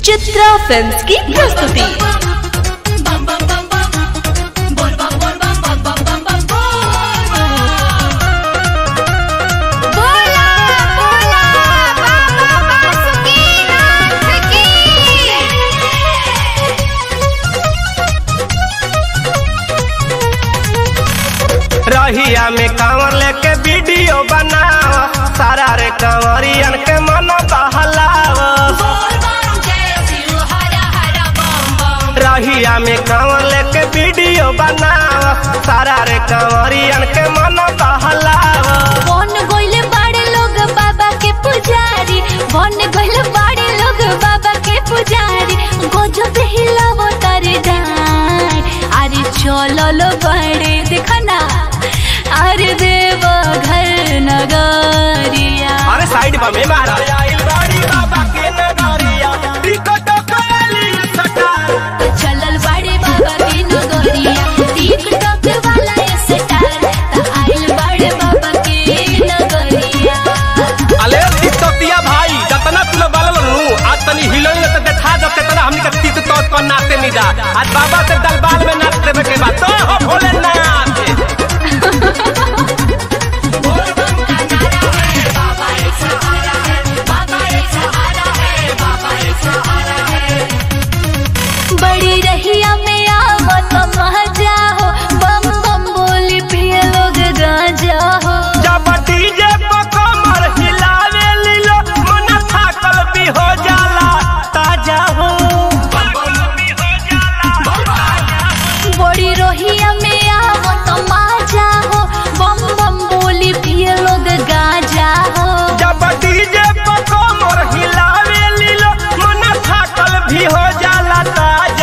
Chitra films की प्रस्तुति बोला बोला बाबा बासुकीनाथ की रहिया में कांवर लेके वीडियो बनाव सारा रे कांवरियन के मन बहलाव रहिया में कांवर लेके वीडियो बनाव सारा रे कांवरियन के मन बहलाव बन गइले बाड़े लोग बाबा के पुजारी बन गइले बाड़े लोग बाबा के पुजारी गजब हिलावो तारे जान अरे चलो लो बड़े देखना अरे देव घर नगरिया अरे साइड बा में मारा आइल बाड़ी बाबा के नगरिया टिकट कली सटा चलल बाड़े बाबा के नगरिया टिकटॉक वाला स्टार त आइल बाड़े बाबा के नगरिया अले टिकटॉकिया भाई जतना तू लोग बाल नु आज तनी हिलोई त देखा जब तेतना हमनी के तीत तो को नाचते नहीं जा आज बाबा के दरबार में नाच देवे के बाद तो हो भोलेनाथ बड़ी रहिया में आवत मजा हो बम बम बोली पिए लोग गांजा हो जब डीजे पर कमर हिलावे लीलो मन थाकल भी हो जाला ताजा हो बड़ी रहिया में आवत मजा हो बम बम बोली पिए लोग गांजा हो जब डीजे पर कमर हिलावे लीलो मन थाकल भी हो जाला ताजा